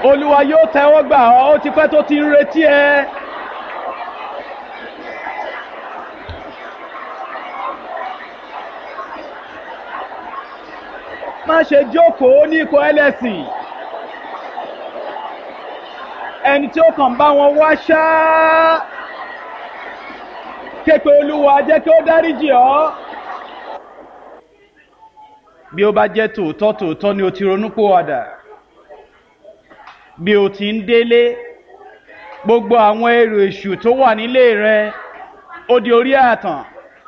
olúwa yóò tẹ́wọ́ gbà ọ́ ó ti pẹ́ tó ti ń retí ẹ. má ṣe jókòó ní ikọ̀ ẹlẹ́sìn ẹni tí ó kàn bá wọn wá ṣáá képe olúwa jẹ́ kí ó dáríjì ọ́ bí ó bá jẹ́ tòótọ́ tòótọ́ ni o ti ronúpìwàdà bí o ti ń délé gbogbo àwọn èrò èṣù tó wà nílé rẹ ó di orí àtàn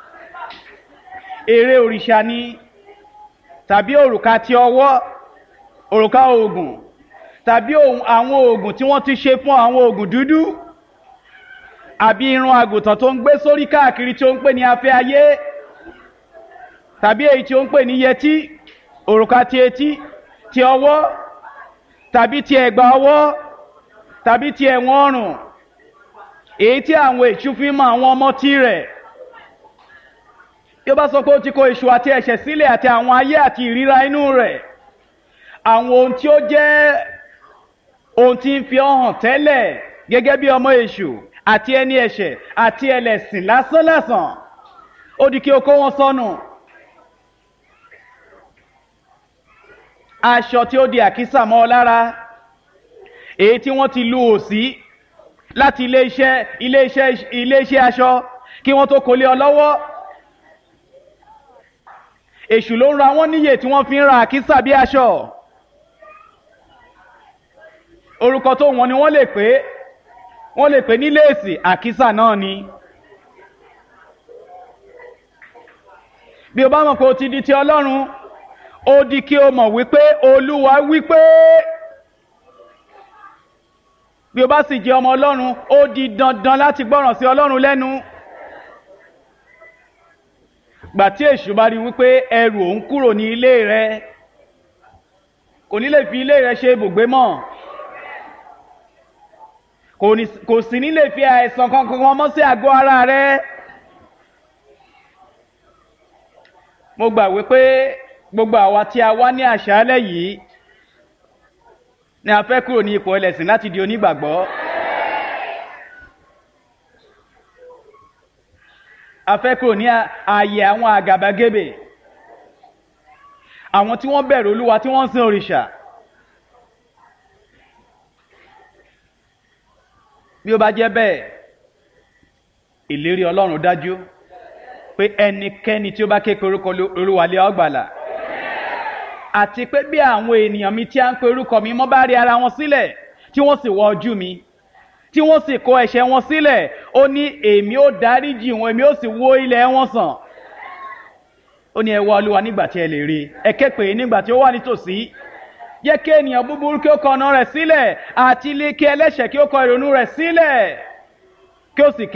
eré òrìṣà ni tàbí òrùka ti ọwọ́ òrùka oògùn tàbí àwọn oògùn tí wọ́n ti ṣe fún àwọn oògùn dúdú àbí irun àgùntàn tó ń gbé sórí káàkiri tí ó ń pè ní afẹ́ ayé tàbí èyí tí ó ń pè ní yẹtí òrùka ti etí ti ọwọ́ tàbí ti ẹ̀gbà ọwọ́ tàbí ti ẹ̀wọ̀n ọrùn èyí tí àwọn èṣù fi mọ àwọn ọmọ tí rẹ̀ tí ó bá sọ pé ó ti kó èṣù àti ẹ̀ṣẹ̀ sílẹ̀ àti àwọn ayé àti ìríra inú rẹ̀ àwọn ohun tí ó jẹ́ ohun tí ń fi ọ́ hàn tẹ́lẹ̀ gẹ́gẹ́ bí ọmọ èṣù àti ẹni ẹ̀ṣẹ̀ àti ẹlẹ́sìn lásánlásán ó di kí o kó wọn sọnù. aṣọ tí ó di àkísà mọ́ ọ lára èyí tí wọ́n ti lu òsí láti iléeṣẹ́ iléeṣẹ́ iléeṣẹ́ aṣọ kí wọ́n tó kólé ọ lọ́wọ́ èṣù ló ń ra wọ́n níyè tí wọ́n fi ń ra àkísà bí aṣọ orúkọ tó wọn ni wọ́n lè pè wọ́n lè pè ní léèsì àkísà náà ni bí o bá mọ̀ pé o ti di ti ọlọ́run ó di kí o mọ̀ wípé olúwa wípé bí o bá sì jẹ́ ọmọ ọlọ́run ó di dandan láti gbọ́ràn sí ọlọ́run lẹ́nu gbà tí èṣù bá rí wípé ẹrù òun kúrò ní ilé rẹ kò ní lè fi ilé rẹ ṣe ibùgbé mọ́ kò sì ní lè fi àìsàn kankan mọ́ sí àgọ́ ara rẹ mo gbà wípé gbogbo àwa tí a wá ní àṣálẹ́ yìí ni a fẹ́ kúrò ní ipò ẹlẹ́sìn láti di onígbàgbọ́. a fẹ́ kúrò ní ààyè àwọn àgàbàgebè àwọn tí wọ́n bẹ̀rù olúwa tí wọ́n ń sin òrìṣà. bí ó bá jẹ́ bẹ́ẹ̀ ìlérí ọlọ́run dájú pé ẹnikẹ́ni tí ó bá ké korúkọ olúwa lé ọgbàlà àti pé bí àwọn ènìyàn mi tí a ń pe orúkọ mi mọ́ bá rí ara wọn sílẹ̀ tí wọ́n sì wọ ojú mi tí wọ́n sì kó ẹ̀ṣẹ̀ wọn sílẹ̀ ó ní èmi ó dáríjì wọn èmi ó sì wó ilẹ̀ wọn sàn ó ní ẹ wá olúwa nígbà tí ẹ lè rí ẹ ké pè é nígbà tí ó wà nítòsí jẹ́ kí ènìyàn búburú kí ó kọ ọ̀nà rẹ̀ sílẹ̀ àti ilé kí ẹlẹ́ṣẹ̀ kí ó kọ ìrònú rẹ̀ sílẹ̀ kí ó sì ké